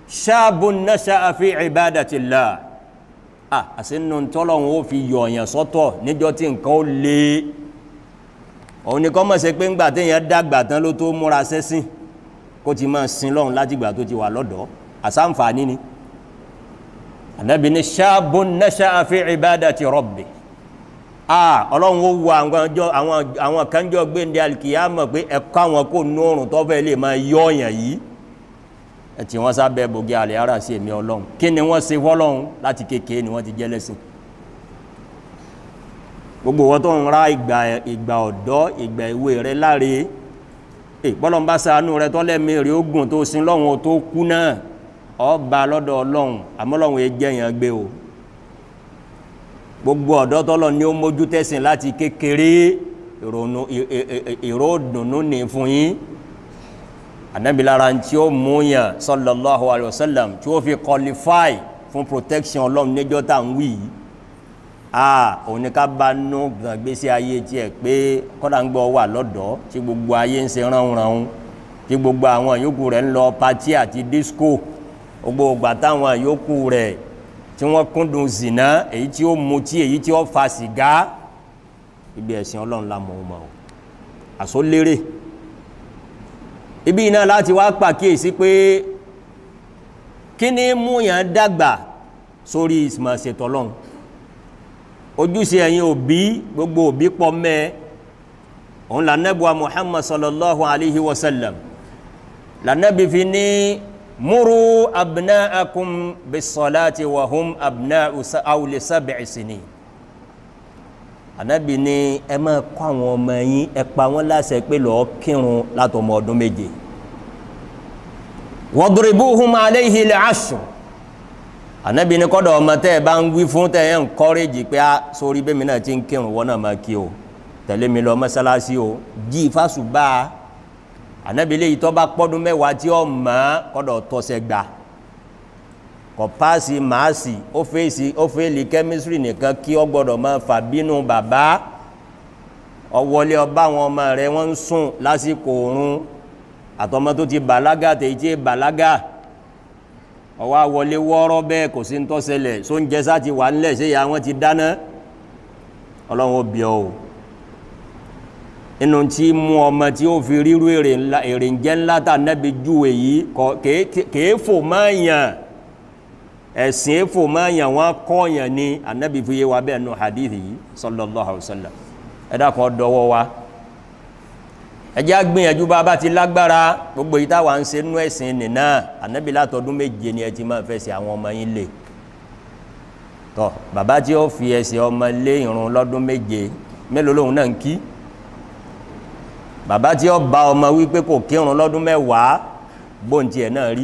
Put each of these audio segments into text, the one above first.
shabun nasha'a fi ibadatillah ah àsìnú tọ́lọ́hún ó fi yọ̀ọ̀yàn sọ́tọ̀ níjọ́ tí nǹkan ó lé òun ni kọ́ mọ̀ sí pé ńgbà téèyàn dàgbà tán ló tó múra sẹ́sìn kó ti máa sin lọ́hún látìgbà tó ti wà lọ́dọ̀ àsáǹfààní ni ànábì ní shabun nasha'a fi ibadati rabbi ah ọlọ́run ó wo àwọn kanjọ́ gbéǹde alikiyama pé ẹ̀kọ́ àwọn kò nóorùn tó fẹ́ lè máa yọ̀ọ̀yàn yìí ẹtì wọn sábẹ́ bògì àlẹ ara sí èmi Ọlọ́run kí ni wọn ṣe fọ́lọ́run láti kékeré ni wọn ti jẹ lẹ́sìn gbogbo wọn tó ń ra ìgbà ìgbà ọ̀dọ́ ìgbà ìwé rẹ láre ẹ bọlọm bá ṣàánú rẹ tọlẹmí rẹ ó gùn tó sin lọ́run tó kú náà ọba lọ́dọ̀ Ọlọ́run àmọ́ Ọlọ́run yẹn jẹyàn gbé o gbogbo ọ̀dọ́ tọlọ ni ó mójú tẹ̀sìn láti kékeré ìrònú ìró dùnú ní fún yín anabilara tí ó múyàn sallallahu alayhi wa sallam tí ó fi qualify fún protection ọlọ́run níjọ́ tá à ń wí yìí a òun ni ká bá nú gbèsè ayé tiẹ̀ pé kọ́dà ń gbọ́ wà lọ́dọ̀ tí gbogbo ayé ń ṣe ránranrun tí gbogbo àwọn yòókù rẹ̀ ń lọ pati àti disco gbogbo ògbà táwọn yòókù rẹ̀ tí wọ́n kúndùn zìnà èyí tí ó mutí èyí tí ó fa sìgá ibi ẹ̀sìn ọlọ́run la mọ̀ ọ́n mọ̀ ọ́ àsólérè ibi iná láti wá pàkíyèsí pé kí ni mú yàn dàgbà sórí ìsìmọ̀ ṣètò ọlọ́run ojúṣe ẹ̀yin òbí gbogbo òbí pọ̀ mẹ́ òun lànàbùwà Muhammad sallallahu alayhi wa sallam lànàbì fi ní múrú abna'akum bis-salati wa hum abna'u awli sab'i sinin ànábì ní ẹ máa kọ́ àwọn ọmọ yín ẹ pa wọ́n láṣẹ pé lọ́ọ́ kírun látọmọ ọdún méje wadribuhum alayhi al-ashr ànábì ní kọ́dọ̀ ọmọ tẹ́ ẹ bá ń wí fún tẹ́ ẹ ń kọ́rẹ́jì pé á sórí bẹ́ẹ̀ mi náà ti ń kírun wọ́n náà máa kí o tẹ̀lé mi lọ mọ́sálásí o jí fásùbà ànábì lè tọ́ bá pọ́dún mẹ́wàá tí ó mọ̀ kọ́dọ̀ tọ́sẹ̀ gbà kọ paasi maasi ó fèsì ó fèlì kẹ́mísírì nìkan kí ọ gbọ́dọ̀ máa fà bínú bàbá ọwọlé ọba àwọn ọmọ rẹ wọ́n ń sùn lásìkò oorun àtọmọ tó ti bàlágà tèyí tí bàlágà ọwọ́ àwọlé wọ́ọ́rọ́ bẹ́ẹ̀ kò sí ń tọ́sẹlẹ̀ sóúnjẹ sá ti wà ńlẹ̀ ṣé ìyá wọn ti dáná ọlọ́run ó bí ọ o inú tí mú ọmọ tí ó fi ríru èrè ń jẹ́ ńlá tà nẹ́bi júwe yìí kèé fò máa yàn ẹ̀sìn èfò máa yàn wọ́n kọ́ọ̀yàn ní anábì fi yé wa bẹ́ẹ̀ nù hadith yìí sallallahu alayhi wa sallam ẹ̀dá kan dọwọ́ wa ẹjẹ́ agbìyànjú bá bá ti lágbára gbogbo yìí táwa ń ṣe nú ẹ̀sìn nìna anábì látọdún méje ni ẹ ti máa fẹsẹ̀ àwọn ọmọ yín lé tọ bàbá tí ó fi ẹsẹ̀ ọmọ lé irun lọ́dún méje mélòó lòun náà ń kí bàbá tí ó bá ọmọ wípé kò kírun lọ́dún mẹ́wàá bóńtì ẹ̀ náà rí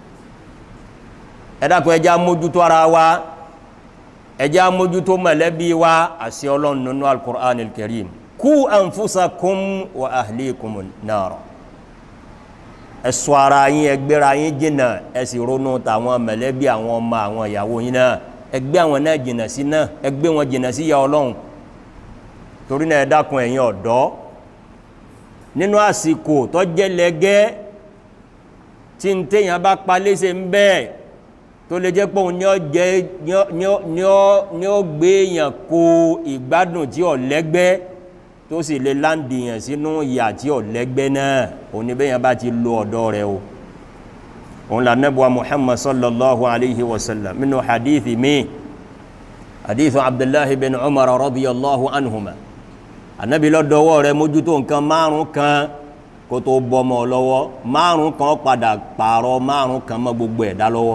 ẹ̀dàkùn ẹjá mójútó ara wa ẹjá mójútó mọ̀lẹ́bí wa àṣẹ ọlọ́run nínú al-Qur'an al-Karim kú anfusakum wa ahlikum nara ẹ̀sọ́ ara yín ẹgbẹ́ra yín jìnà ẹ̀sì ronú tàwọn mọ̀lẹ́bí àwọn ọmọ àwọn ìyàwó yín náà ẹgbẹ́ àwọn náà jìnà sí náà ẹgbẹ́ wọn jìnà sí ya ọlọ́run torí náà ẹ̀dàkùn ẹ̀yin ọ̀dọ́ nínú àsìkò tó jẹ́ lẹ́gẹ́ tí ń téèyàn bá palẹ́sẹ̀ ń bẹ́ẹ̀ tó lè jẹ́ pé òun ní ọ jẹ́ ní ọ gbé èèyàn kó ìgbádùn tí ọ lẹ́gbẹ́ tó sì lè láǹdì yàn sínú ìyà tí ọ lẹ́gbẹ́ náà òun ní bẹ́yàn bá ti lo ọ̀dọ́ rẹ̀ o òun là nẹ́bùwa Muhammad sallallahu alayhi wa sallam minnu hadithi mi hadithu Abdullahi bin Umar radiyallahu anhuma anabi lọ́dọ̀wọ́ rẹ̀ mójútó nǹkan márùn kan kó tó bọ́mọ lọ́wọ́ márùn kan padà pààrọ̀ márùn kan mọ́ gbogbo ẹ̀dá lọ́wọ́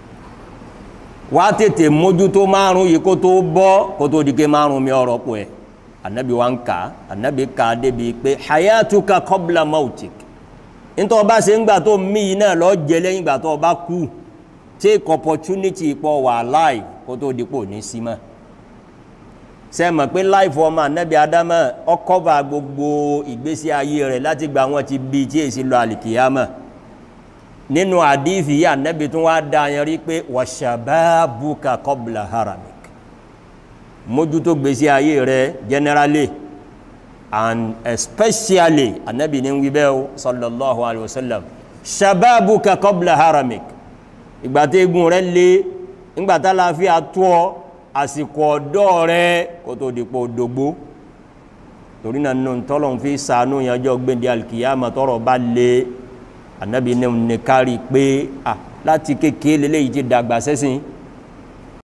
wá tètè mójútó márùn yìí kó tó bọ́ kó tó di ké márùn mi ọ̀rọ̀ pọ̀ ẹ̀ anabi wa ń kà anabi kà débi pé hayatuka qabla mautik nítorí ọba ṣe ń gbà tó mí yìí náà lọ jẹ lẹ́yìn ìgbà tó ọba kú take opportunity pọ̀ wà láì kó tó di pò ní símọ́ ṣe mọ̀ pé láìfọ ọmọ anabi adama ọkọ̀bà gbogbo ìgbésí ayé rẹ̀ láti gba wọn ti bí tí èsì lọ àlìkìyàmọ̀ nínú àdífì yà nẹ́bi tún wá dáyẹn rí pé wàṣàbábùkà kọ́bùlà haramik mójútó gbèsè ayé rẹ generally and especially ànẹ́bi ní wíbẹ́ o sallallahu alayhi wa sallam ṣàbábùkà kọ́bùlà haramik ìgbà tí egun rẹ lé ńgbà tá láàfíà tó ọ àsìkò ọ̀dọ́ rẹ kó tó dìpọ̀ òdògbó torí náà nínú tọ́lọ̀ fi sànú ìyànjọ́ gbẹ̀ndé alkiyama tọ́rọ̀ bá lé anabi ní ní kárí pé à láti kékeré lélẹ́yìí ti dàgbà sẹ́sìn